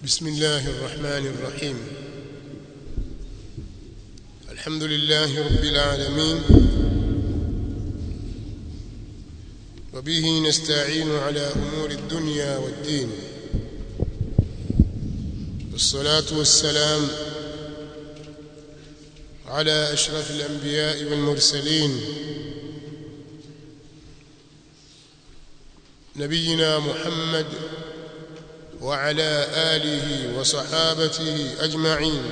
بسم الله الرحمن الرحيم الحمد لله رب العالمين وبه نستعين على أمور الدنيا والدين والصلاة والسلام على أشرف الأنبياء والمرسلين نبينا محمد وعلى آله وصحابته أجمعين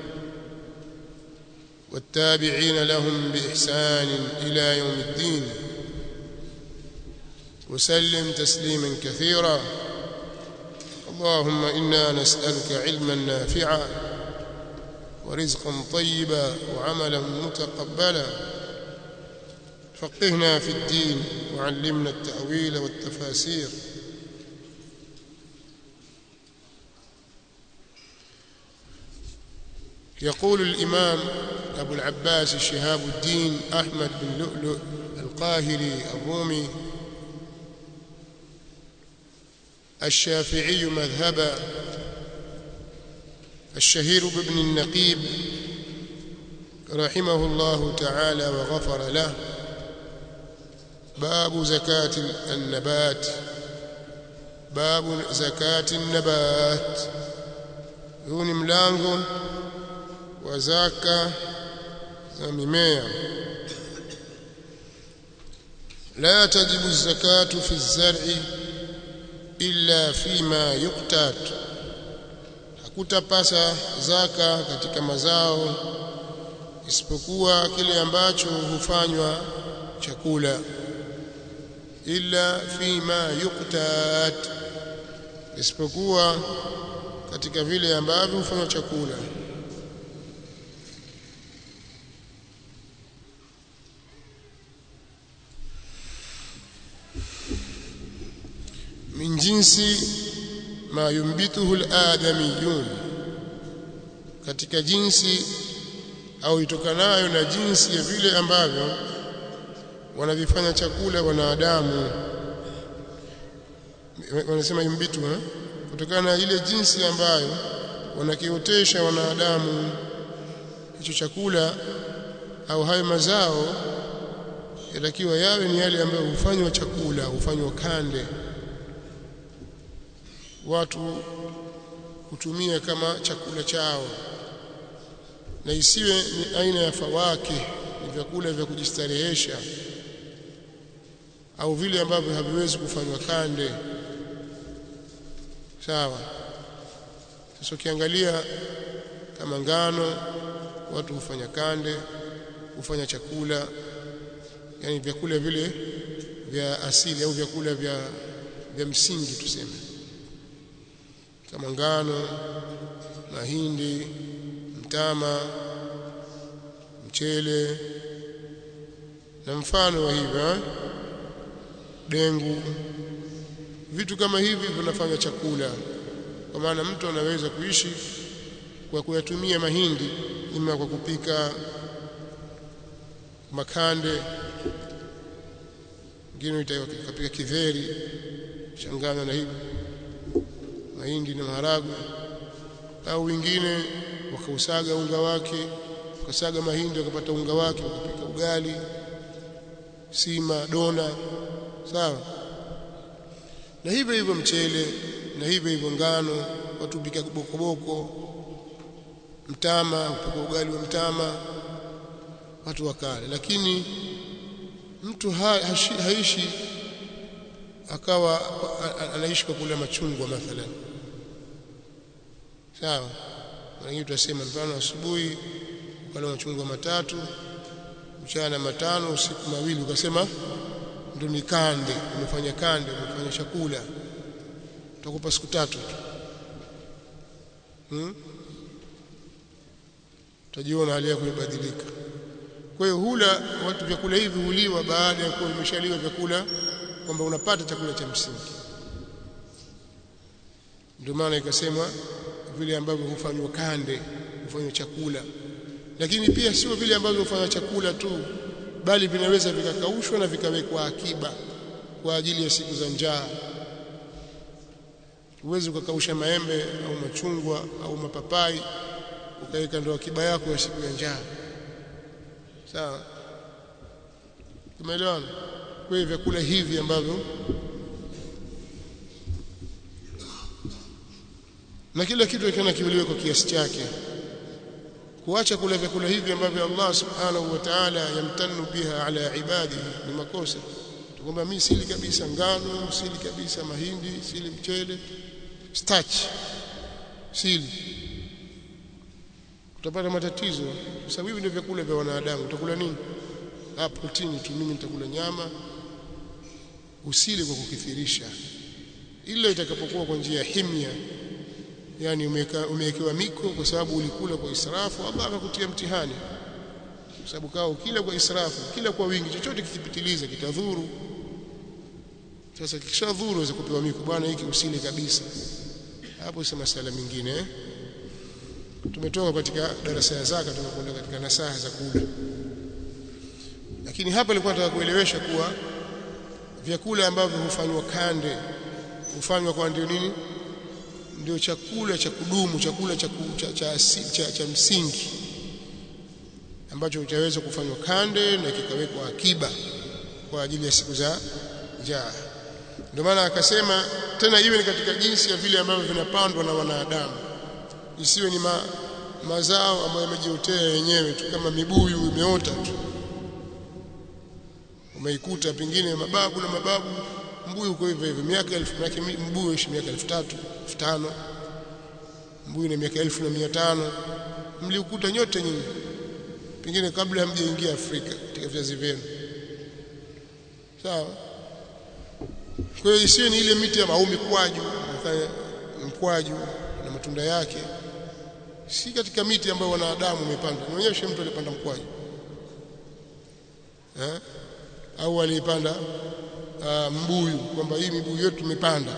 والتابعين لهم بإحسان إلى يوم الدين وسلم تسليما كثيرا اللهم إنا نسألك علما نافعا ورزقا طيبا وعملا متقبلا فقهنا في الدين وعلمنا التأويل والتفاسير يقول الإمام أبو العباس شهاب الدين أحمد بن لؤلؤ القاهري الرومي الشافعي مذهبا الشهير بابن النقيب رحمه الله تعالى وغفر له باب زكاة النبات باب زكاة النبات huu ni mlango wa zaka za mimea la tajibu zakatu fi zar'i illa fima yuqtat hakutapasa zaka katika mazao isipokuwa kile ambacho hufanywa chakula illa fima yuqtat isipokuwa katika vile ambavyo hufanywa chakula min jinsi ma yumbituhu al-adamiyun katika jinsi au itokanayo na jinsi ya vile ambavyo wanavifanya chakula wanadamu wanasema yumbitu ha? kutokana na ile jinsi ambayo wanakiotesha wanadamu hicho chakula au hayo mazao yatakiwa yawe ni yale ambayo hufanywa chakula hufanywa kande watu kutumia kama chakula chao na isiwe ni aina ya fawake ni vyakula vya kujistarehesha au vile ambavyo haviwezi kufanywa kande sawa sasa ukiangalia kama ngano watu hufanya kande hufanya chakula yani vyakula vile vya asili au vyakula vya vya msingi tuseme kama ngano mahindi mtama mchele na mfano wa hivyo dengu vitu kama hivi vinafanya chakula kwa maana mtu anaweza kuishi kwa kuyatumia mahindi ima kwa kupika makande ngine itapika kidheri changanya na hivi mahindi na maharagwe au wengine wakausaga unga wake wakasaga mahindi wakapata unga wake wakapika ugali sima dona sawa na hivyo hivyo mchele na hivyo hivyo ngano watu pika bokoboko mtama upika ugali wa mtama watu wakale lakini mtu ha, hashi, haishi akawa anaishi kwa kula machungwa mathalan sawa wengine tutasema mfano asubuhi ukala machungwa matatu mchana matano usiku mawili ukasema ndo ni kande umefanya kande umefanya chakula tutakupa siku tatu tu hmm? utajiona hali yako imebadilika kwa hiyo hula watu vyakula hivi huliwa baada ya kuwa vimeshaliwa vyakula kwamba unapata chakula cha msingi ndio maana ikasema vile ambavyo hufanywa kande hufanywa chakula lakini pia sio vile ambavyo hufanywa chakula tu bali vinaweza vikakaushwa na vikawekwa akiba kwa ajili ya siku za njaa Huwezi ukakausha maembe au machungwa au mapapai ukaweka ndo akiba yako ya siku ya njaa. Sawa? Tumeelewana? Kwa hiyo vyakula hivi ambavyo na kila kitu kikiwa kiuliwe kwa kiasi chake. Kuacha kula vyakula hivi ambavyo Allah subhanahu wa ta'ala yamtanu biha ala ibadihi ni makosa. Tukwamba mimi sili kabisa ngano, sili kabisa mahindi, sili mchele, starch, sili. Utapata matatizo kwa sababu hivi ndio vyakula vya wanadamu. Utakula nini? Ah, protini tu, mimi nitakula nyama. Usile kwa kukithirisha, ila itakapokuwa kwa njia ya himya yani umewekewa miko kwa sababu ulikula kwa israfu, Allah akakutia mtihani, kwa sababu kao kila kwa israfu, kila kwa wingi, chochote kikipitiliza kitadhuru. Sasa kikishadhuru waweza kupewa miko, bwana, hiki usile kabisa. Hapo si masala mengine eh? Tumetoka katika darasa ya zaka, tunakwenda katika nasaha za kula, lakini hapa nilikuwa nataka kuelewesha kuwa vyakula ambavyo hufanywa kande hufanywa kwa ndio nini ndio chakula cha kudumu, chakula cha, cha, cha, cha, cha msingi ambacho utaweza kufanywa kande na kikawekwa akiba kwa ajili ya siku za njaa. Ndio maana akasema tena iwe ni katika jinsi ya vile ambavyo vinapandwa na wanadamu, isiwe ni ma, mazao ambayo yamejiotea yenyewe tu kama mibuyu imeota tu, umeikuta pengine mababu na mababu mbuyu uko hivyo hivyo miaka elfu yake mbuyu ishi miaka elfu tatu elfu tano mbuyu na miaka elfu na mia tano mliukuta nyote nyinyi pengine kabla hamjaingia Afrika katika vizazi vyenu sawa kwa hiyo isiwe ni ile miti ya au mikwaju mkwaju na matunda yake si katika miti ambayo wanadamu wamepanda nionyeshe mtu alipanda mkwaju eh? au alipanda uh, mbuyu kwamba hii mibuyu yetu tumepanda.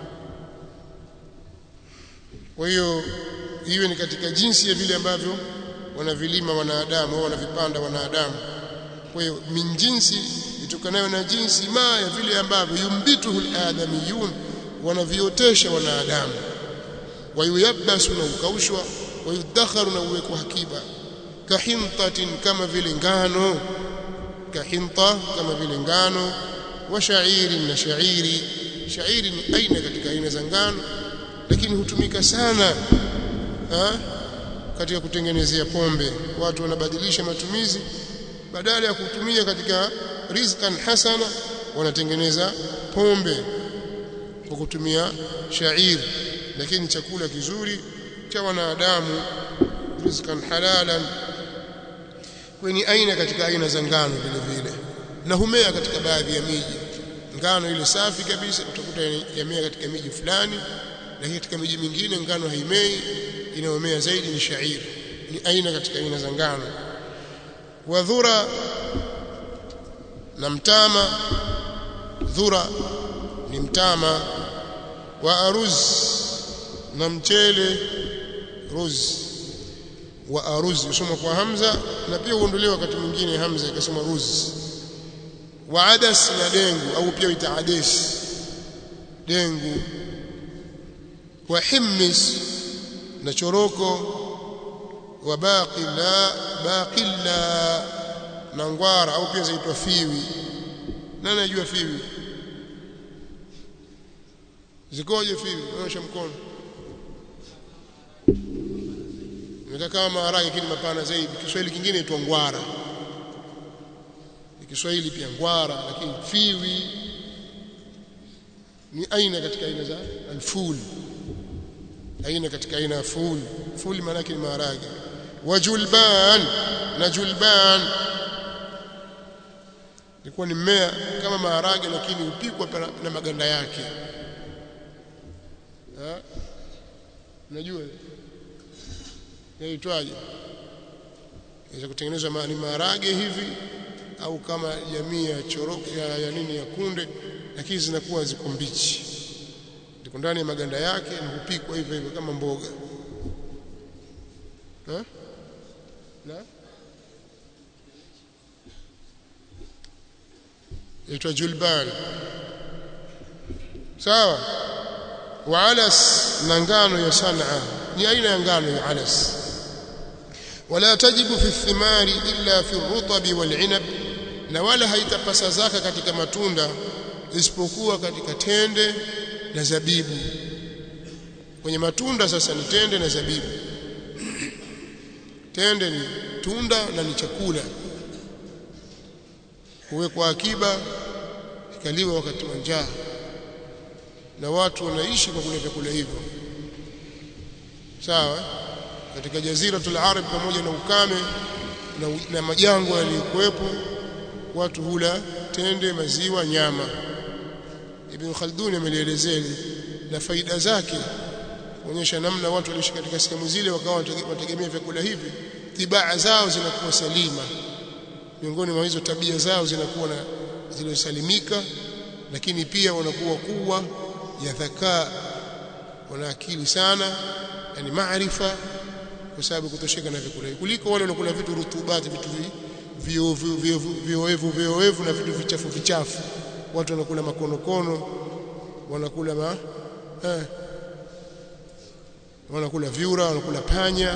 Kwa hiyo iwe ni katika jinsi ya vile ambavyo wanavilima wanadamu au wanavipanda wanadamu. Kwa hiyo min jinsi itokanayo na jinsi ma ya vile ambavyo yumbituhu aladamiyun, wanaviotesha wanadamu, wayuyabasu na ukaushwa, wayudakharu na uwekwa hakiba, kahintatin, kama vile ngano, kahinta, kama vile ngano wa shairi na shairi. Shairi ni aina katika aina za ngano, lakini hutumika sana ha? katika kutengenezea pombe. Watu wanabadilisha matumizi, badala ya kutumia katika rizqan hasana, wanatengeneza pombe kwa kutumia shairi, lakini chakula kizuri cha wanadamu, rizqan halalan, kwenye aina katika aina za ngano vile vile na humea katika baadhi ya miji. Ngano ile safi kabisa utakuta yamea katika miji fulani, lakini katika miji mingine ngano haimei, inayomea zaidi ni shairi, ni aina katika aina za ngano. Wadhura na mtama, dhura ni mtama. Wa aruz na mchele, ruz wa aruz usoma kwa hamza na pia huondolewa wakati mwingine hamza ikasoma ruz wa adas na dengu au pia ita ades dengu wa himmis na choroko wa baqila baqila na ngwara au pia zaitwa fiwi nani anajua fiwi zikoje fiwi onyesha mkono Nataka kama maharage lakini mapana zaidi. Kiswahili kingine itwa ngwara. Kiswahili pia ngwara lakini fiwi ni aina katika aina za alful. Aina katika aina ya ful. Ful maana yake ni maharage. Wajulban na julban ilikuwa ni mmea kama maharage lakini hupikwa na maganda yake. Ha? Unajua? yaitwaje inaweza kutengenezwa ni maharage hivi au kama jamii ya choroko ya, ya nini ya kunde lakini zinakuwa ziko mbichi ziko ndani ya maganda yake na hupikwa hivyo hivyo kama mboga ha? na yaitwa julban sawa wa alas na ngano ya sanaa ni aina ya ngano ya alas wala tajibu fi thimari illa fi rutabi wal inab na wala haitapasa zaka katika matunda isipokuwa katika tende na zabibu kwenye matunda sasa ni tende na zabibu tende ni tunda na ni chakula huwekwa akiba ikaliwa wakati wa njaa na watu wanaishi kwa kula vyakula hivyo sawa katika jaziratul arab pamoja na ukame na, na majangwa yaliyokuwepo watu hula tende maziwa nyama ibn khaldun amelielezea na faida zake kuonyesha namna watu waliishi katika sehemu zile wakawa wanategemea vyakula hivi tibaa zao zinakuwa salima miongoni mwa hizo tabia zao zinakuwa na zilizosalimika lakini pia wanakuwa kuwa ya dhakaa wana akili sana yani maarifa kwa sababu kutosheka na vyakula kuliko wale wanakula vitu rutubati vitu vioevu vioevu na vitu vichafu vichafu watu wanakula makonokono wanakula ma eh, wanakula vyura wanakula panya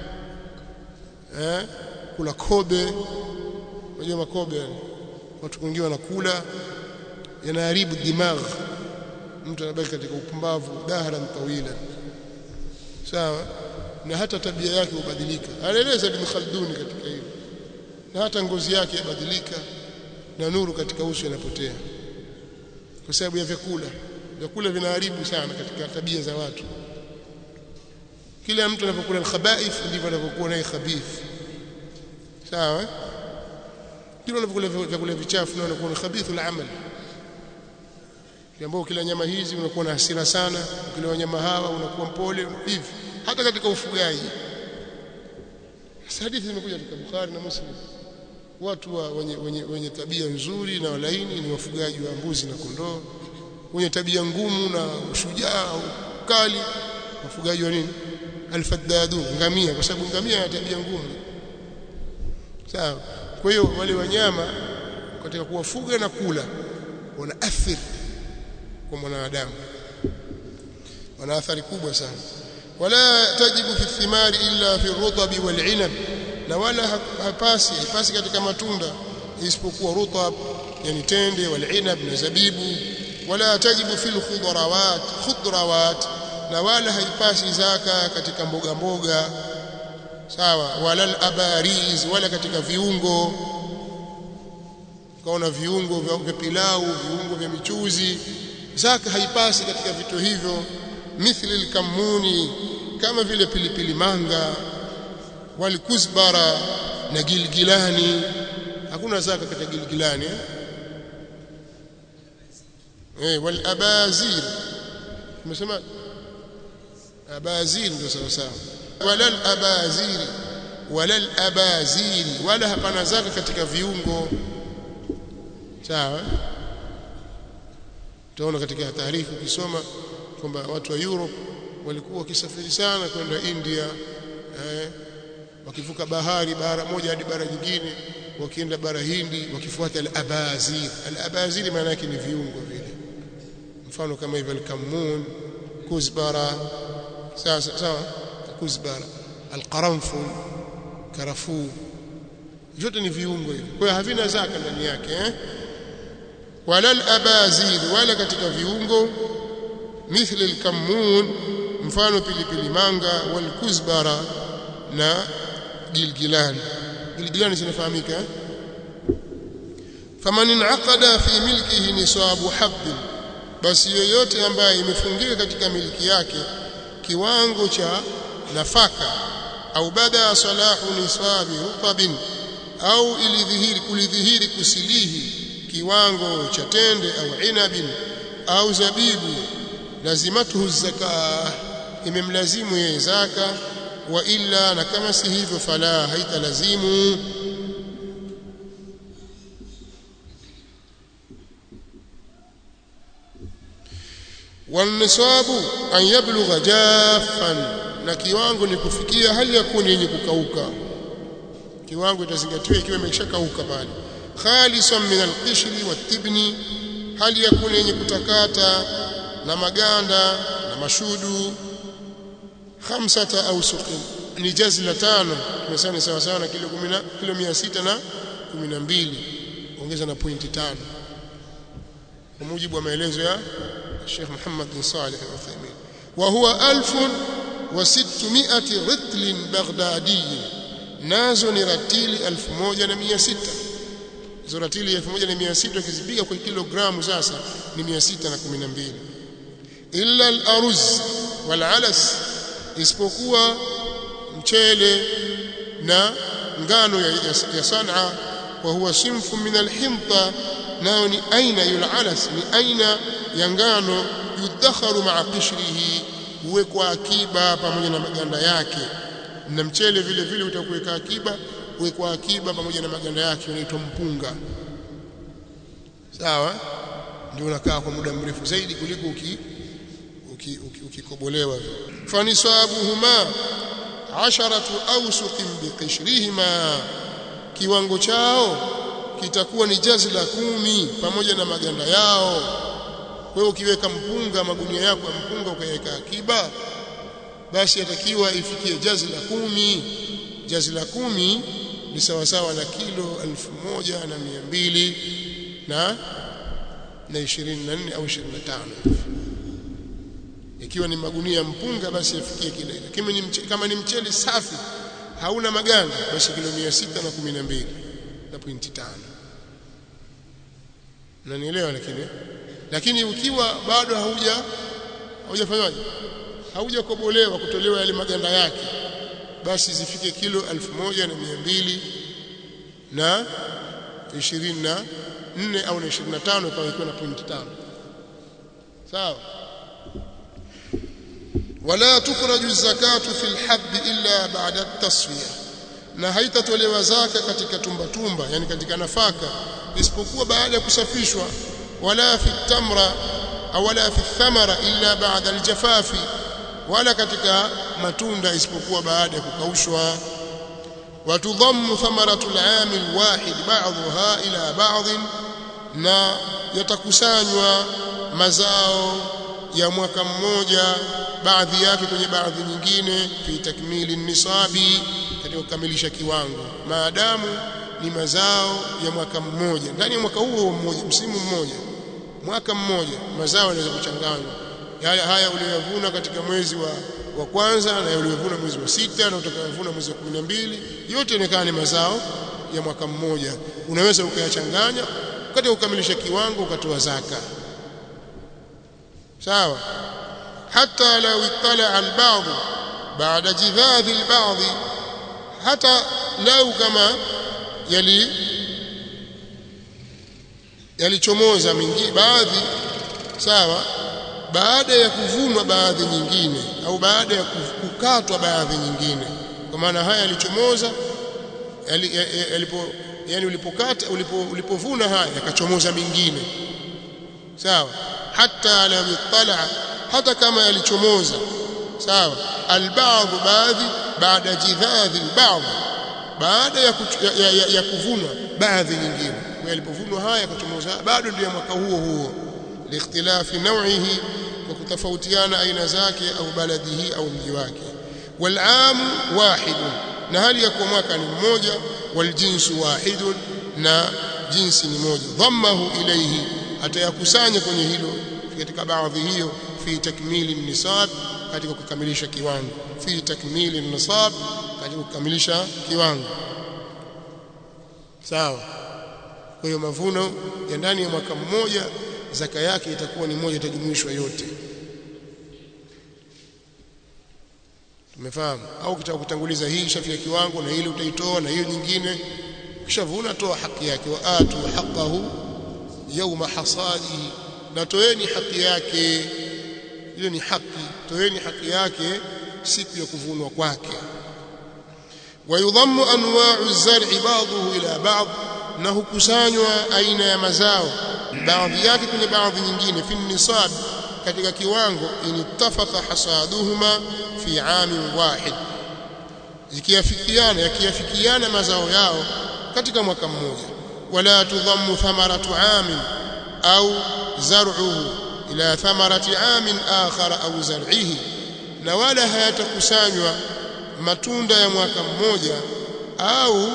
eh, kula kobe unajua makobe yani watu wengine wanakula yanaharibu dimagh mtu anabaki katika upumbavu dahran tawila sawa na hata tabia yake hubadilika anaeleza Ibn Khaldun katika hilo na hata ngozi yake yabadilika na nuru katika uso inapotea kwa sababu ya vyakula vyakula vinaharibu sana katika tabia za watu kila mtu anapokula al-khaba'ith ndivyo anavyokuwa naye khabith sawa kila unapokula vyakula vichafu na unakuwa khabithul amal ambao kila nyama hizi unakuwa na hasira sana kila wanyama hawa unakuwa mpole hivi hata katika ufugaji hadithi zimekuja katika Bukhari na Muslim watu wa wenye, wenye, wenye tabia nzuri na walaini ni wafugaji wa mbuzi na kondoo wenye tabia ngumu na ushujaa ukali wafugaji wa nini alfaddadu ngamia kwa sababu ngamia yana tabia ngumu sawa kwa hiyo wale wanyama katika kuwafuga na kula wana athiri kwa mwanadamu wana athari kubwa sana wala tajibu fi thimari illa fi rutabi wal inab na wala hapasi hapasi katika matunda isipokuwa rutab yani tende wal inab na zabibu wala tajibu fil khudrawat khudrawat na wala haipasi zaka katika mboga mboga sawa wala al abariz wala katika viungo kaona viungo vya pilau viungo vya michuzi zaka haipasi katika vitu hivyo mithli al-kamuni kama vile pilipili manga walikuzbara na gilgilani hakuna zaka katika gilgilani eh, eh wal abazir umesema abazir ndio sawa sawa wala al abazir wala al abazir wala hapana zaka katika viungo sawa utaona katika taarifa ukisoma kwamba watu wa Europe walikuwa wakisafiri sana kwenda India eh, wakivuka bahari bara moja hadi bara nyingine wakienda bara Hindi wakifuata al-abazir al-abazir maana yake ni viungo vile mfano kama hivyo al-kamun kuzbara sawa sawa kuzbara al-qaranful karafuu vyote ni viungo hivi kwa hiyo havina zaka ndani yake eh wala al-abazir wala katika viungo mithli al-kammun mfano pilipili manga wal kuzbara na gilgilani gilgilani zinafahamika faman inaqada fi milkihi nisabu habb basi yoyote ambaye imefungika katika miliki yake kiwango cha nafaka au bada salahu nisabi rutabin au ilidhihiri kulidhihiri kusilihi kiwango cha tende au inabin au zabibu lazimatuhu zaka imemlazimu yeye zaka wa illa na kama si hivyo fala haitalazimu والنصاب أن يبلغ جافا na kiwango ni kufikia hali ya kuwa yenye kukauka kiwango itazingatiwa ikiwa imeshakauka pale khalisan min alqishri watibni hali ya kuwa yenye kutakata na maganda na mashudu khamsata awsuqin ni jazla tano tumesema sawa sawa na kilo 10 kilo 600 na 12 ongeza na pointi tano kwa mujibu wa maelezo ya Sheikh Muhammad bin Salih al-Uthaymeen wa huwa 1600 ritl baghdadi nazo ni ratili 1600 hizo ratili 1600 ukizipiga kwa kilogramu sasa ni 612 illa al-aruz wal alas isipokuwa mchele na ngano ya, ya, ya Sanaa wa huwa simfu min al-hinta nayo ni aina yul alas ni aina ya ngano yudakharu ma'a qishrihi huwekwa akiba pamoja na maganda yake na mchele vile vile utakuweka akiba huwekwa akiba pamoja na maganda yake unaitwa mpunga sawa ndio unakaa kwa muda mrefu zaidi kuliko uki ukikobolewa uki, uki fanisabuhuma asharatu awsuqin biqishrihima kiwango chao kitakuwa ni jazla kumi pamoja na maganda yao wewe ukiweka mpunga magunia yako ya mpunga ukaweka akiba basi yatakiwa ifikie jazla kumi jazla kumi ni sawa sawa na kilo elfu moja na mia mbili na na 24 au 25 ikiwa ni magunia ya mpunga basi yafikie kile kama ni mchele, kama ni mchele safi hauna maganda basi kilo 612 na pointi tano unanielewa lakini lakini ukiwa bado hauja haujafanyaje haujakobolewa kutolewa yale maganda yake basi zifike kilo elfu moja na mia mbili na ishirini na nne au na ishirini na tano ikawa ikiwa na pointi tano sawa wala tukhraju zakatu fi lhabbi illa ba'da at-tasfiya na haitatolewa zaka katika tumba tumba yani katika nafaka isipokuwa baada ya kusafishwa wala fi tamra au wala fi thamara illa ba'da al-jafafi wala katika matunda isipokuwa baada ya kukaushwa watudhammu thamaratu al-aam al-wahid ba'dha ila ba'd na yatakusanywa mazao ya mwaka mmoja baadhi yake kwenye baadhi nyingine fi takmili nisabi katika kukamilisha kiwango maadamu ni mazao ya mwaka mmoja ndani ya mwaka huo mmoja msimu mmoja mwaka mmoja mazao yanaweza kuchanganywa haya haya uliyovuna katika mwezi wa wa kwanza na uliyovuna mwezi wa sita na utakayovuna mwezi wa 12 yote inakaa ni mazao ya mwaka mmoja unaweza ukayachanganya katika kukamilisha kiwango ukatoa zaka sawa hata law ittala al-ba'd ba'da jidhadhi al-ba'd hata lau kama yali yalichomoza mingi baadhi sawa baada ya kuvunwa baadhi nyingine au baada ya kukatwa baadhi nyingine kwa maana haya yalichomoza yalipo yani ulipokata ulipo ulipovuna haya yakachomoza mingine sawa hata la yutala hata kama yalichomoza sawa alba'd baadhi baada jidhadhi alba'd baada ya, ya, ya, ya kuvunwa baadhi nyingine yalipovunwa haya yakachomoza bado ndio mwaka huo huo liikhtilafi naw'ihi kwa kutofautiana aina zake au baladihi au mji wake والعام واحد na hali ya kuwa mwaka ni mmoja waljinsu wahidun na jinsi ni moja dhammahu ilayhi atayakusanya kwenye hilo katika baadhi hiyo fi takmili nisab katika kukamilisha kiwango fi takmili nisab katika kukamilisha kiwango sawa kwa hiyo mavuno ya ndani ya mwaka mmoja zaka yake itakuwa ni moja itajumuishwa yote tumefahamu au kitaka kutanguliza hii shafia kiwango na ile utaitoa na hiyo nyingine kishavuna toa haki yake wa atu haqqahu yawma hasadihi na toeni haki yake ile ni haki toeni haki yake siku ya kuvunwa kwake wayudhammu anwa'u zar'i ba'dahu ila ba'd na hukusanywa aina ya mazao baadhi yake kwenye baadhi nyingine fi nisab katika kiwango inittafaqa hasaduhuma fi amin wahid ikiafikiana yakiafikiana mazao yao katika mwaka mmoja wala tudhammu thamaratu amin au zar'uhu ila thamarati amin akhar au zar'ihi na wala hayatakusanywa matunda ya mwaka mmoja au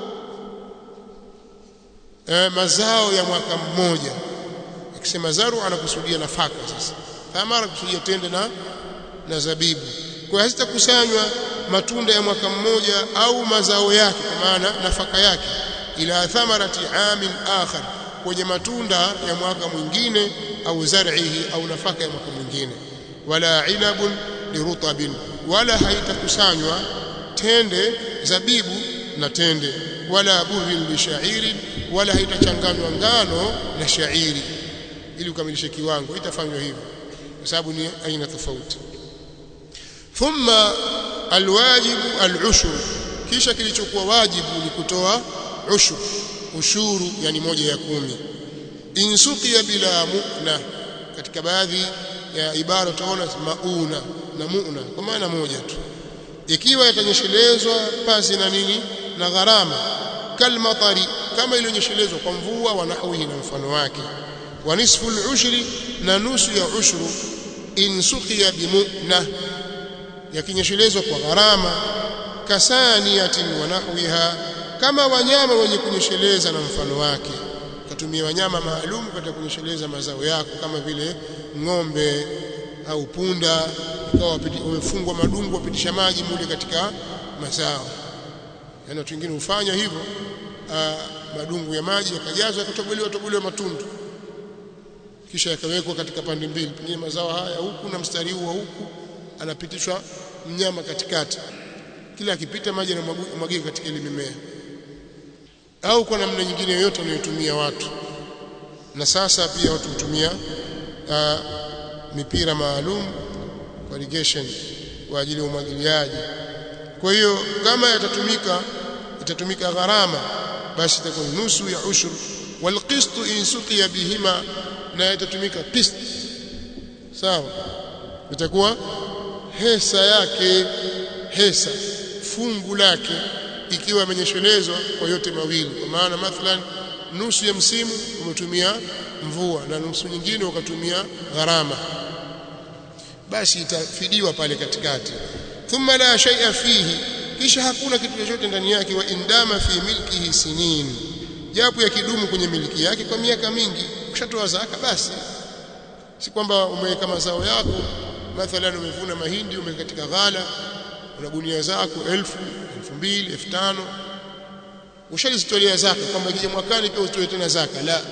e, mazao ya mwaka mmoja akisema zaru anakusudia nafaka sasa thamara kusudia tende na na zabibu kwa hazitakusanywa matunda ya mwaka mmoja au mazao yake kwa maana nafaka yake ila thamarati amin akhar kwenye matunda ya mwaka mwingine au zar'ihi au nafaka ya mwaka mwingine wala inabun lirutabin wala haitakusanywa tende zabibu na tende wala burrin bishairin wala haitachanganywa ngano na shairi ili ukamilishe kiwango itafanywa hivyo kwa sababu ni aina tofauti thumma alwajibu alushur kisha kilichokuwa wajibu ni kutoa ushur ushuru yani moja ya kumi insuqiya bila mu'na katika baadhi ya ibara utaona mauna na mu'na kwa maana moja tu ikiwa yatanyeshelezwa pasi na nini na gharama kalmatari kama iliyonyeshelezwa kwa mvua wa nahwihi na mfano wake wa nisfu al-ushri na nusu ya ushru insuqiya bimu'na yakinyeshelezwa kwa gharama kasaniyatin wa nahwiha kama wanyama wenye kunyesheleza na mfano wake katumia wanyama maalum katika kunyesheleza mazao yako kama vile ng'ombe au punda ikawa wamefungwa madungu wapitisha maji mule katika mazao yani watu wengine hufanya hivyo madungu ya maji yakajazwa yakatobolewa tobolewa matundu kisha yakawekwa katika pande mbili pengine mazao haya huku na mstari huu wa huku anapitishwa mnyama katikati kila akipita maji yanamwagika katika ile mimea au kwa namna nyingine yoyote wanayotumia watu na sasa pia watu hutumia uh, mipira maalum kwa irrigation kwa ajili ya umwagiliaji kwa hiyo kama yatatumika itatumika gharama basi itakuwa nusu ya ushur walqist in suqiya bihima na itatumika qist sawa itakuwa hesa yake hesa fungu lake ikiwa amenyeshelezwa kwa yote mawili kwa maana mathalan nusu ya msimu umetumia mvua na nusu nyingine ukatumia gharama basi itafidiwa pale katikati thumma la shay'a fihi kisha hakuna kitu chochote ndani yake wa indama fi milkihi sinin japo ya kidumu kwenye miliki yake kwa miaka mingi ukishatoa zaka basi si kwamba umeweka mazao yako mathalan umevuna mahindi umeweka katika ghala una gunia zako elfu elfu mbili elfu tano ushalizitolea zaka kwamba ikija mwakani pia utoe tena zaka la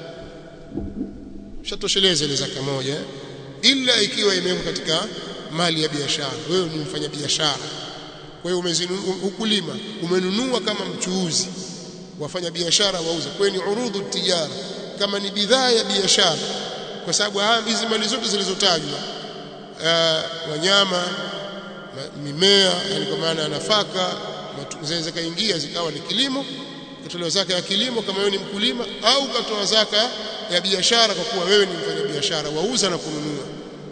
ushatosheleza ile zaka moja ila ikiwa imewekwa katika mali ya biashara wewe ni mfanya biashara kwa hiyo ukulima umenunua kama mchuuzi wafanya biashara wauza kwa hiyo ni urudhu tijara kama ni bidhaa ya biashara kwa sababu hizi mali zote zilizotajwa wanyama mimea yani kwa maana ya nafaka zinaweza kaingia zikawa ni kilimo katolewa zaka ya kilimo kama wewe ni mkulima au katoa zaka ya biashara kwa kuwa wewe ni mfanya biashara wauza na kununua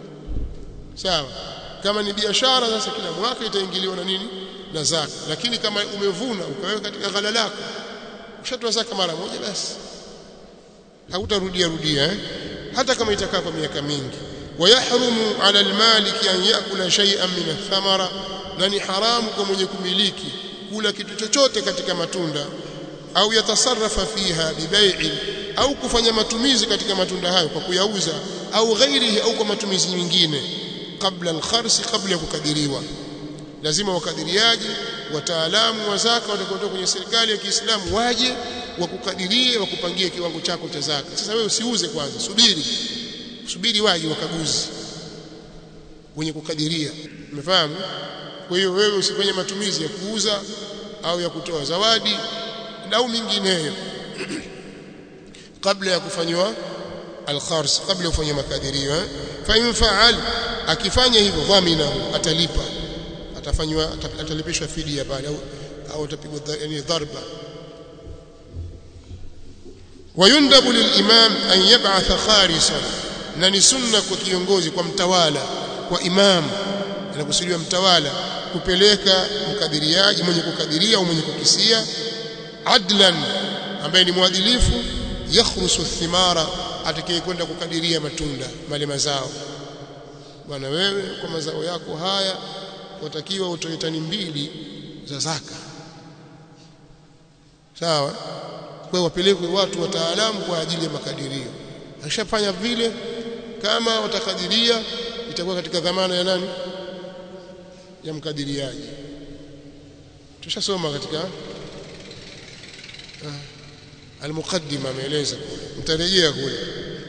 sawa kama ni biashara sasa kila mwaka itaingiliwa na nini na zaka lakini kama umevuna ukaweka katika ghala lako ushatoa zaka mara moja basi hautarudia rudia eh? hata kama itakaa kwa miaka mingi ويحرم على المالك أن يأكل شيئا من الثمرة na ni haramu kwa mwenye kumiliki kula kitu chochote katika matunda au yatasarrafa fiha bibai'in au kufanya matumizi katika matunda hayo kwa kuyauza au ghairihi au kwa matumizi mengine kabla al-khars kabla ya kukadiriwa lazima wakadiriaji wataalamu wa zaka watakaotoka kwenye serikali ya Kiislamu waje wakukadirie wakupangie kiwango chako cha zaka sasa wewe usiuze kwanza subiri subiri waje wakaguzi wenye kukadiria umefahamu kwa hiyo wewe usifanye matumizi ya kuuza au ya kutoa zawadi au mingineyo kabla ya kufanywa al-khars kabla ya kufanya makadirio eh? fa in fa'al akifanya hivyo dhamina atalipa atafanywa atalipishwa fidia pale au au atapigwa yani dharba ويندب للإمام أن يبعث خارصا na ni sunna kwa kiongozi kwa mtawala kwa imam anakusudiwa mtawala kupeleka mkadiriaji mwenye kukadiria au mwenye kukisia adlan ambaye ni mwadilifu yakhrusu thimara atakayekwenda kukadiria matunda mali mazao bwana wewe kwa mazao yako haya watakiwa utoe tani mbili za zaka sawa kwa wapelekwe watu wataalamu kwa ajili ya makadirio akishafanya vile kama watakadiria itakuwa katika dhamana ya nani ya mkadiriaji tushasoma katika ah, almuqaddima ameeleza kule mtarejea kule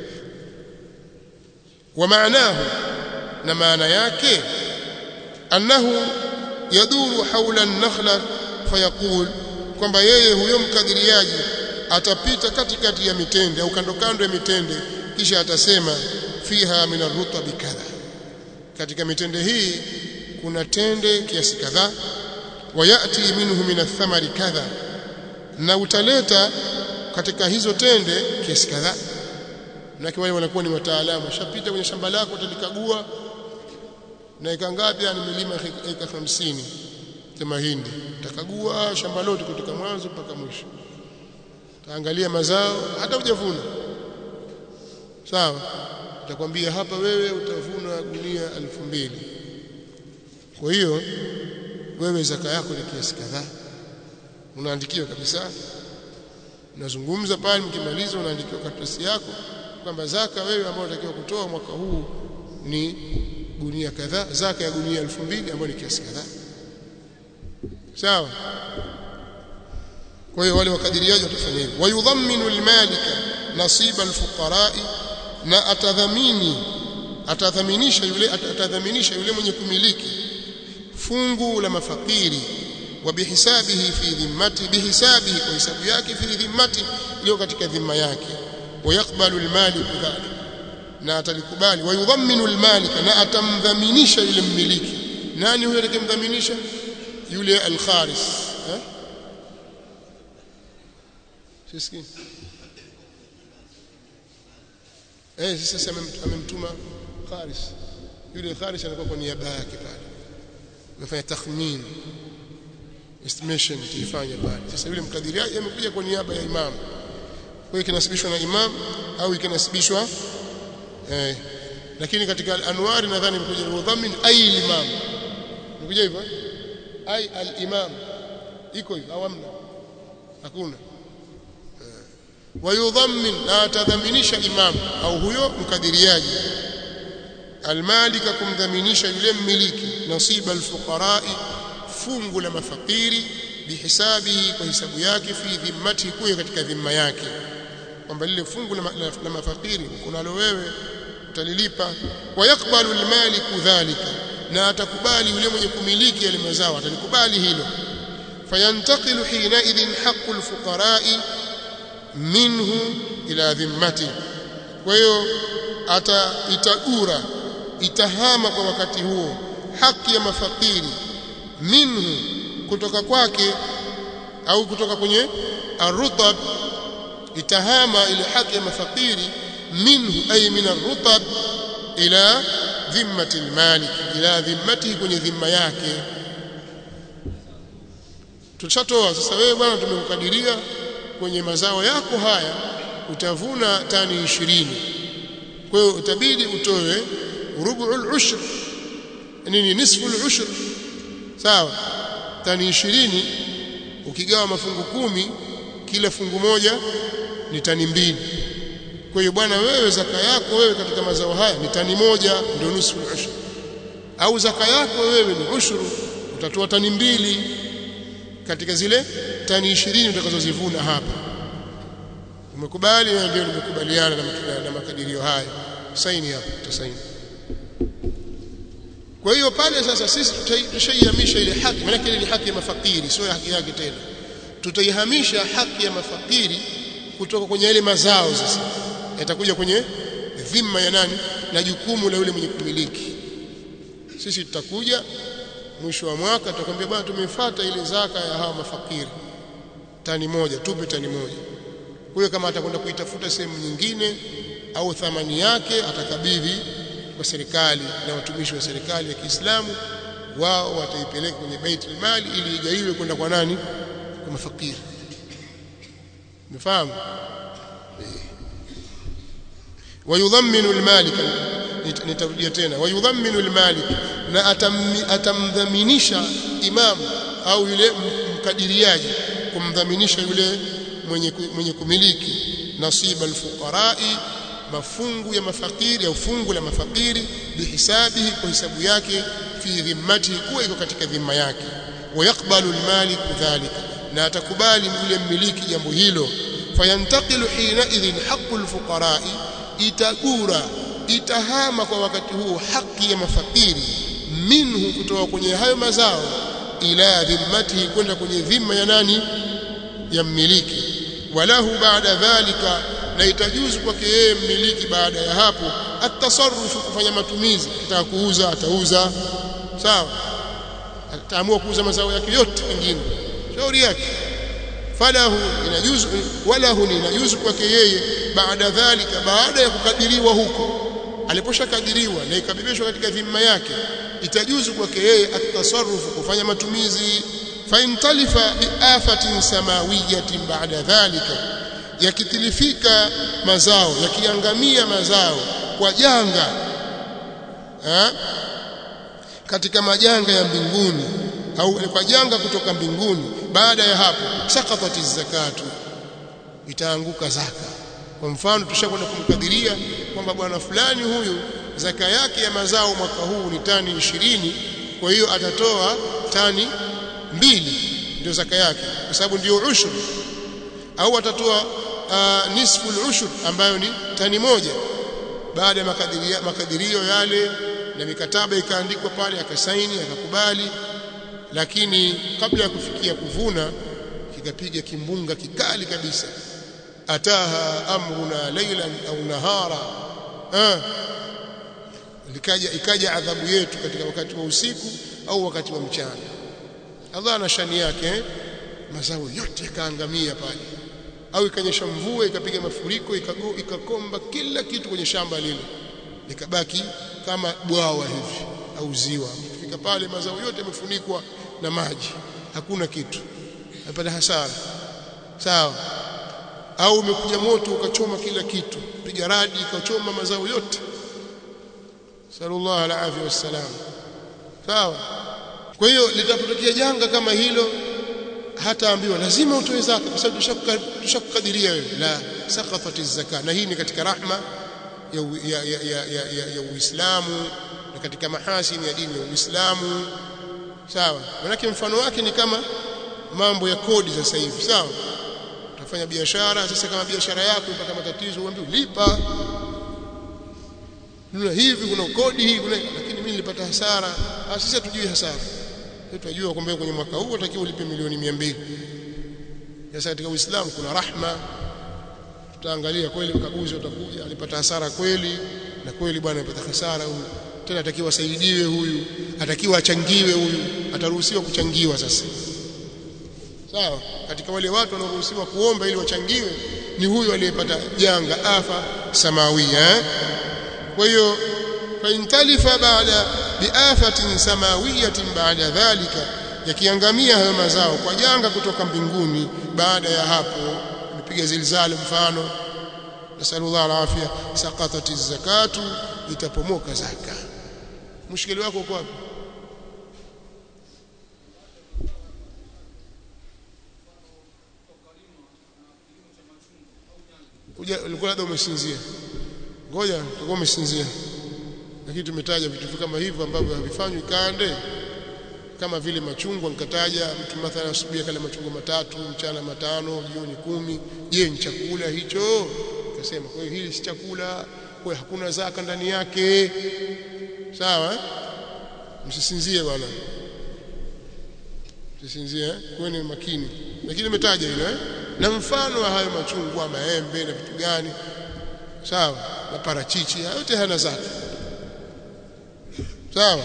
wa maanahu na maana yake annahu yaduru haula an-nakhla fayaqul kwamba yeye huyo mkadiriaji atapita katikati ya mitende au kando kando ya mitende kisha atasema fiha min ar-rutabi kadha katika mitende hii kuna tende kiasi kadhaa wayati minhu min ath-thamari kadha na utaleta katika hizo tende kiasi kadhaa na wale wanakuwa ni wataalamu shapita kwenye shamba lako utalikagua na eka ngapi nimelima eka 50 ya mahindi utakagua shamba lote kutoka mwanzo mpaka mwisho taangalia mazao hata hujavuna sawa utakwambia hapa wewe utavuna gunia elfu mbili kwa hiyo wewe zaka yako ni kiasi kadhaa unaandikiwa kabisa unazungumza pale mkimaliza unaandikiwa karatasi yako kwamba zaka wewe ambayo unatakiwa kutoa mwaka huu ni gunia kadhaa zaka ya gunia elfu mbili ambayo ni kiasi kadhaa sawa kwa hiyo wale wakadiriaji watafanya hivyo wayudhamminu almalika nasiba alfuqara'i na atadhamini atadhaminisha yule atadhaminisha yule mwenye kumiliki fungu la mafakiri wa bihisabihi fi dhimmati bihisabihi kwa hisabu yake fi dhimmati iliyo katika dhima yake wayakbalu almalik dhalik na atalikubali wayudhamminu almalika na atamdhaminisha yule mmiliki nani huyo atakayemdhaminisha yule alkharis eh sisikii eh sasa amemtuma kharis yule kharis anakuwa kwa niaba yake pale amefanya takhmin estimation tuifanye pale sasa yule mkadiriaji amekuja kwa niaba ya imam kwa hiyo kinasibishwa na imam au ikinasibishwa eh lakini katika al-anwar nadhani imekuja mudhammin ay imam imekuja hivyo ay al-imam iko hivyo au amna hakuna wayudhammin na atadhaminisha imam au huyo mkadiriaji almalika kumdhaminisha yule mmiliki nasiba alfuqara'i fungu la mafakiri bihisabihi kwa hisabu yake fi dhimmati kuwe katika dhimma yake kwamba lile fungu la, la, la mafakiri kunalo wewe utalilipa wayakbalu almaliku dhalika na atakubali yule mwenye kumiliki yale mazao atalikubali hilo fayantaqilu hina idhin haqqu alfuqara'i minhu ila dhimmati kwa hiyo ata itagura itahama kwa wakati huo haki ya mafakiri minhu kutoka kwake au kutoka kwenye arutab itahama ile haki ya mafakiri minhu ay min arutab ila dhimmati almalik ila dhimmati kwenye dhimma yake tushatoa sasa wewe bwana tumekukadiria kwenye mazao yako haya utavuna tani ishirini kwa hiyo utabidi utoe rubu'ul ushr nini nisful ushr sawa tani ishirini ukigawa mafungu kumi kila fungu moja ni tani mbili kwa hiyo bwana wewe zaka yako wewe katika mazao haya ni tani moja ndio nusu ushr au zaka yako wewe ni ushuru utatoa tani mbili katika zile tani ishirini utakazozivuna hapa umekubali na ndio nimekubaliana na, na makadirio haya saini hapo utasaini kwa hiyo pale sasa sisi tutaihamisha ile haki maana ile ni haki ya mafakiri sio haki yake tena tutaihamisha haki ya mafakiri kutoka kwenye yale mazao sasa yatakuja kwenye dhima ya nani na jukumu la yule mwenye kumiliki sisi tutakuja mwisho wa mwaka tutakwambia bwana tumefuata ile zaka ya hawa mafakiri tani moja tupe tani moja huyo kama atakwenda kuitafuta sehemu nyingine au thamani yake atakabidhi kwa serikali na watumishi wa serikali ya Kiislamu wao wataipeleka kwenye baitul mali ili igaiwe kwenda kwa nani kwa mafakiri umefahamu wayudhamminu almalik nitarudia tena wayudhamminu almalik na atamdhaminisha imam au yule mkadiriaji kumdhaminisha yule mwenye mwenye kumiliki nasiba alfuqarai mafungu ya mafakiri au fungu la mafakiri bihisabihi kwa hisabu yake fi dhimmatihi kuwa iko katika dhima yake wayakbalu almalik dhalika na atakubali yule mmiliki jambo hilo fayantaqilu hina idhin haqqu alfuqarai itagura itahama kwa wakati huo haki ya mafakiri minhu kutoka kwenye hayo mazao ila dhimmatihi kwenda kwenye dhima ya nani ya mmiliki walahu baada dhalika na itajuzu kwake yeye mmiliki baada ya hapo atasarrufu kufanya matumizi kitaka kuuza atauza sawa ataamua kuuza mazao yake yote mengine shauri yake falahu inajuzu walahu inajuzu kwake yeye baada dhalika baada ya kukadiriwa huko aliposhakadiriwa na ikabebeshwa katika dhima yake itajuzu kwake yeye atasarrufu kufanya matumizi faintalifa biafatin samawiyatin baada dhalika yakitilifika mazao yakiangamia mazao kwa janga ha? katika majanga ya mbinguni au kwa janga kutoka mbinguni baada ya hapo sakatati zakatu itaanguka zaka kwa mfano tushakwenda kumkadiria kwamba bwana fulani huyu zaka yake ya mazao mwaka huu ni tani ishirini kwa hiyo atatoa tani mbili ndio zaka yake kwa sababu ndio ushur au atatoa uh, nisfu al-ushur ambayo ni tani moja baada ya makadirio, makadirio yale na mikataba ikaandikwa pale akasaini akakubali lakini kabla ya kufikia kuvuna kikapiga kimbunga kikali kabisa ataha amruna laylan au nahara ah likaja ikaja adhabu yetu katika wakati wa usiku au wakati wa mchana Allah ana shani yake mazao yote yakaangamia pale au ikanyesha mvua ikapiga mafuriko ikago, ikakomba kila kitu kwenye shamba lile likabaki kama bwawa hivi au ziwa kufika pale mazao yote yamefunikwa na maji hakuna kitu apata hasara sawa au umekuja moto ukachoma kila kitu piga radi ikachoma mazao yote sallallahu alaihi wasallam sawa kwa hiyo litapotokea janga kama hilo hataambiwa lazima utoe zaka kwa sababu tushakukadiria wewe la sakatati zaka na hii ni katika rahma ya ya ya ya, ya, ya, ya Uislamu na katika mahasini ya dini ya Uislamu sawa manake mfano wake ni kama mambo ya kodi sasa hivi sawa utafanya biashara sasa kama biashara yako ipata matatizo uambiwe lipa Nuna hivi kuna kodi hii kuna lakini mimi nilipata hasara sisi hatujui hasara tunajua kwamba kwenye mwaka huu utakiwa ulipe milioni 200 sasa katika Uislamu kuna rahma tutaangalia kweli mkaguzi utakuja alipata hasara kweli na kweli bwana amepata hasara huyu tena atakiwa asaidiwe huyu atakiwa achangiwe huyu ataruhusiwa kuchangiwa sasa sawa katika wale watu wanaoruhusiwa kuomba ili wachangiwe ni huyu aliyepata janga afa samawia eh? kwa hiyo faintalifa baada biafatin samawiyatin baada dhalika yakiangamia hayo mazao kwa janga kutoka mbinguni baada ya hapo nipiga zilzali mfano nasallallahu alafia saqatati zakatu itapomoka zaka mushkili wako uko wapi kuja ulikuwa labda umesinzia ngoja utakuwa umesinzia lakini tumetaja vitu kama hivyo ambavyo havifanywi kande kama vile machungwa nikataja mtu mathalan asubuhi kale machungwa matatu mchana matano jioni kumi je ni chakula hicho akasema kwa hiyo hili si chakula kwa hiyo hakuna zaka ndani yake sawa eh? msisinzie bwana msisinzie kuweni makini lakini nimetaja hilo eh? na mfano wa hayo machungwa maembe na vitu gani sawa na parachichi yote hana zaka sawa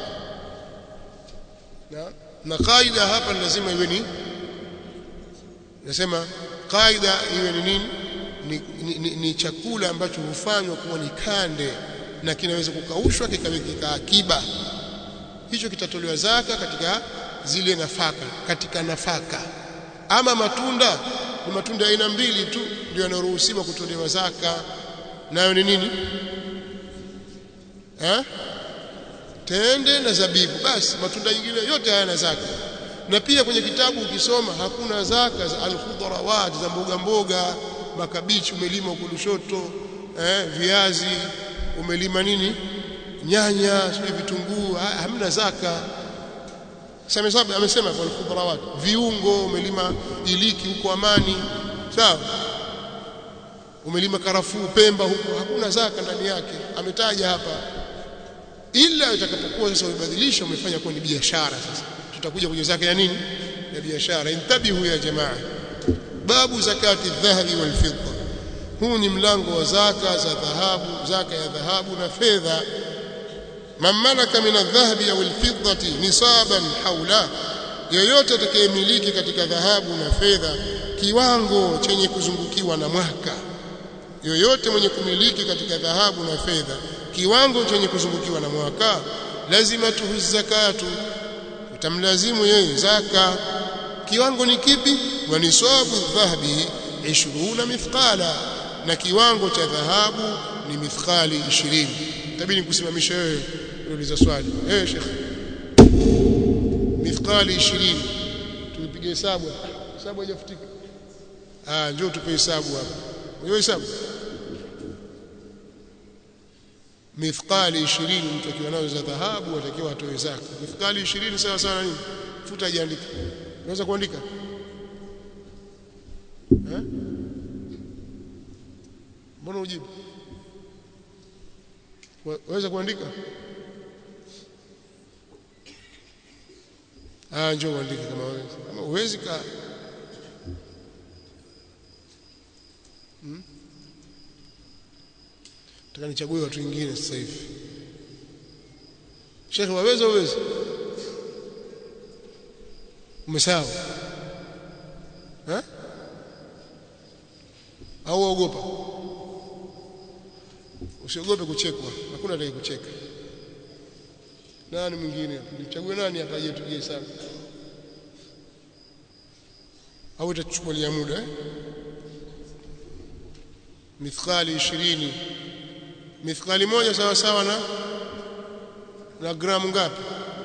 na na kaida hapa lazima iwe ni nasema kaida iwe ni nini ni, ni, ni, ni chakula ambacho hufanywa kuwa ni kande na kinaweza kukaushwa kikawekeka akiba hicho kitatolewa zaka katika zile nafaka katika nafaka ama matunda ni matunda aina mbili tu ndio yanayoruhusiwa kutolewa zaka nayo ni nini eh tende na zabibu basi matunda mengine yote hayana zaka na pia kwenye kitabu ukisoma hakuna zaka za alkhudrawat za mboga mboga makabichi umelima huko Lushoto eh viazi umelima nini nyanya sio vitunguu hamna zaka sasa amesema kwa alkhudrawat viungo umelima iliki huko amani sawa umelima karafuu Pemba huko hakuna zaka ndani yake ametaja hapa ila itakapokuwa sasa umebadilisha umefanya kuwa ni biashara sasa tutakuja kwenye zaka ya nini ya biashara intabihu ya jamaa babu zakati dhahabi wal fidda huu ni mlango wa zaka za dhahabu zaka ya dhahabu na fedha man malaka min adh-dhahabi aw al-fiddati nisaban haula yoyote atakayemiliki katika dhahabu na fedha kiwango chenye kuzungukiwa na mwaka yoyote mwenye kumiliki katika dhahabu na fedha kiwango chenye kuzungukiwa na mwaka lazima tuhu zakatu utamlazimu yeye zaka kiwango ni kipi wa nisabu dhahabi 20 mithqala na kiwango cha dhahabu ni mithqali 20 tabidi kusimamisha wewe uliza swali eh sheikh mithqali 20 tulipiga hesabu hesabu haijafutika ah njoo tupe hesabu hapa hiyo hesabu mithqali 20 mtu akiwa nazo za dhahabu atakiwa atoe zaka mithqali 20 sawa sawa na nini futa jiandike unaweza kuandika eh mbona ujibu waweza kuandika ah njoo uandike kama wewe kama uwezi ka hmm? Nataka nichague watu wengine sasa hivi. Sheikh waweza uweza? Umesahau? Eh? Au waogopa? Usiogope kuchekwa. Hakuna atakaye kucheka. Nani mwingine? Nichague nani hapa je tujie sana? Au itachukulia muda eh? Mithqali 20 mithqali moja sawa sawa na na gramu ngapi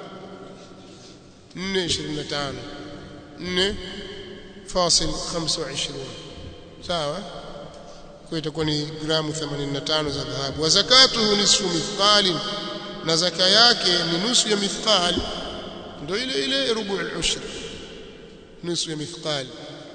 425 4 fasil 25 sawa kwa itakuwa ni gramu 85 za dhahabu wa zakatuhu nisfu mithqali na zaka yake ni nusu ya mithqali ndio ile ile rubu al-ushr nusu ya mithqali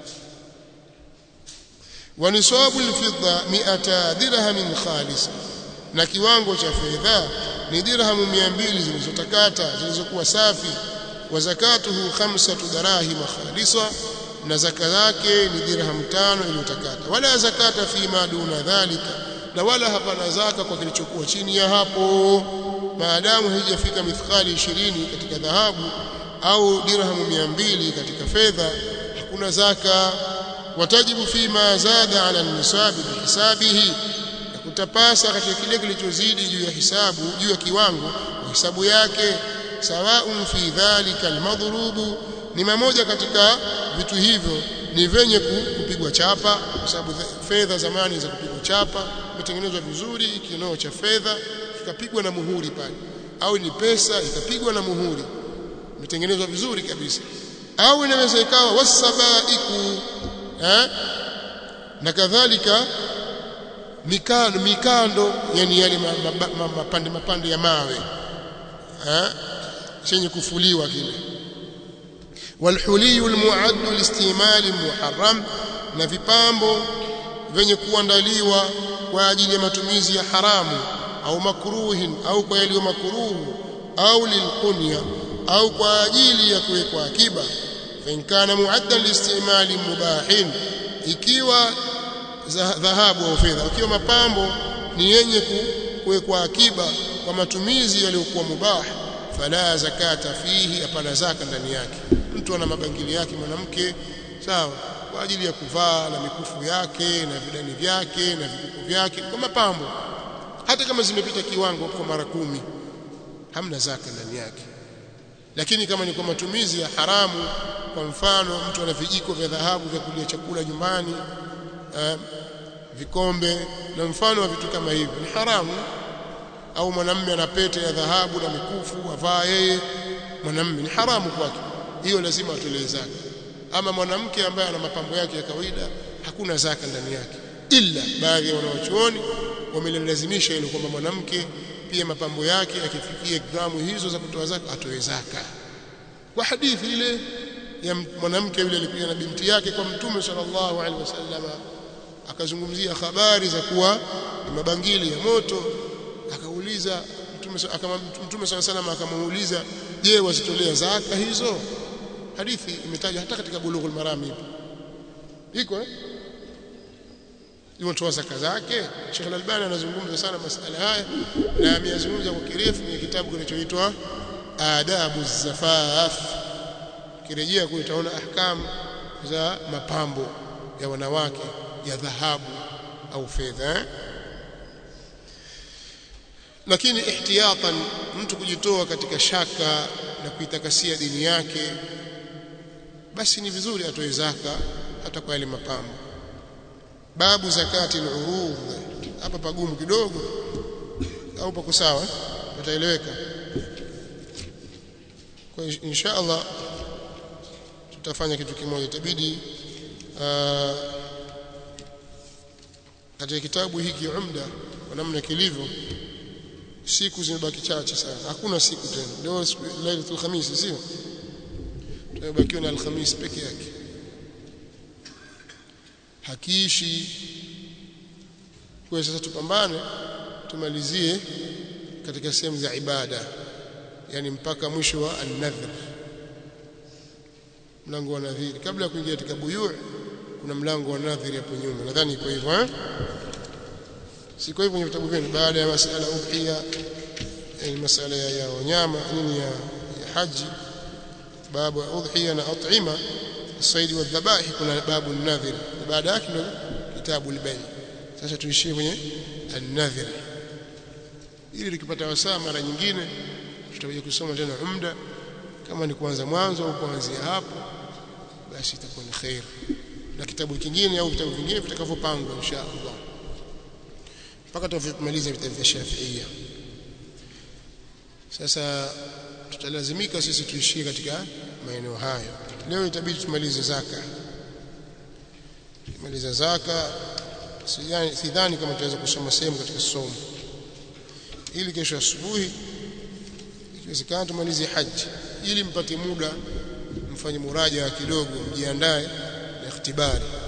wa nisabu al-fidda 100 dirham khalisa na kiwango cha fedha ni dirhamu 200 zilizotakata zilizokuwa safi wa zakatuhu khamsatu darahim khalisa na zaka yake ni dirham tano iliyotakata wala zakata fi ma duna dhalika na wala hapana zaka kwa kilichokuwa chini ya hapo maadamu haijafika mithqali 20 katika dhahabu au dirhamu 200 katika fedha hakuna zaka watajibu fi ma zada ala nisabi bihisabihi utapasa katika kile kilichozidi juu ya hisabu juu ya kiwango hisabu yake sawaun fi dhalika almadhrubu ni mamoja katika vitu hivyo ni venye kupigwa chapa kwa sababu fedha zamani za kupigwa chapa imetengenezwa vizuri kinoo cha fedha kikapigwa na muhuri pale au ni pesa ikapigwa na muhuri imetengenezwa vizuri kabisa au inaweza ikawa wasabaiku eh na kadhalika mikando mikando yani yale mapande mapande ya mawe eh chenye kufuliwa kile walhuliyu almu'add liistimal muharram na vipambo venye kuandaliwa kwa ajili ya matumizi ya haramu au makruhin au kwa yaliyo makruhu au lilqunya au kwa ajili ya kuwekwa akiba fa in kana mu'addan liistimal mubahin ikiwa dhahabu au fedha ukiwa mapambo ni yenye kuwekwa akiba kwa matumizi yaliyokuwa mubah fala zakata fihi hapana zaka ndani yake mtu ana mabangili yake mwanamke sawa kwa ajili ya kuvaa na mikufu yake na vidani vyake na vikuku vyake kwa mapambo hata kama zimepita kiwango kwa mara kumi hamna zaka ndani yake lakini kama ni kwa matumizi ya haramu kwa mfano mtu ana vijiko vya dhahabu vya kulia chakula nyumbani eh, vikombe na mfano wa vitu kama hivyo ni haramu au mwanamume ana pete ya dhahabu na mikufu avaa yeye mwanamume ni haramu kwake hiyo lazima atolee zaka ama mwanamke ambaye ana mapambo yake ya kawaida hakuna zaka ndani yake ila baadhi ya wanawachuoni wamelazimisha ile kwamba mwanamke pia mapambo yake akifikia gramu hizo za kutoa zaka atoe zaka kwa hadithi ile ya mwanamke yule alikuja na binti yake kwa mtume sallallahu alaihi wasallam akazungumzia habari za kuwa ni mabangili ya moto akauliza mtume akama mtume sallallahu alaihi wasallam akamuuliza je wazitolea zaka hizo hadithi imetajwa hata katika bulughul marami iko eh imetoa zaka zake Sheikh Al-Albani anazungumza sana masala haya na ameyazungumza kwa kirefu kwenye kitabu kinachoitwa Adabu Zafaf kirejea kule utaona ahkam za mapambo ya wanawake ya dhahabu au fedha lakini ihtiyatan mtu kujitoa katika shaka na kuitakasia dini yake basi ni vizuri atoe zaka hata kwa yale mapambo babu zakati al-urud hapa pagumu kidogo au pako sawa pataeleweka kwa insha Allah tutafanya kitu kimoja itabidi katika kitabu hiki umda kwa namna kilivyo siku zimebaki chache sana hakuna siku tena leo lailatul khamis sio tumebakiwa na alhamis peke yake hakiishi kwa sasa tupambane tumalizie katika sehemu za ibada yani mpaka mwisho wa an-nadhr mlango wa nadhiri kabla ya kuingia katika buyu' kuna mlango wa nadhiri hapo nyuma nadhani iko hivyo eh siko hivyo kwenye vitabu vyenu baada ya masala udhiya yani masala ya, ya wanyama nini ya, ya haji babu udhiya na at'ima الصيد والذبائح kuna babu an-nadhir baada yake ndio kitabu al-bay sasa tuishie kwenye an-nadhir ili tukipata wasaa mara nyingine tutakuja kusoma tena umda kama ni kuanza mwanzo au kuanzia hapo basi itakuwa ni khair na kitabu kingine au vitabu vingine vitakavyopangwa insha Allah mpaka tutamaliza vitabu vya Shafi'ia sasa tutalazimika sisi tuishie katika maeneo hayo leo itabidi tumalize zaka tumaliza zaka sidhani kama tutaweza kusoma sehemu katika somo ili kesho asubuhi ikiwezekana tumalize haji ili mpate muda mfanye muraja kidogo mjiandae na ikhtibari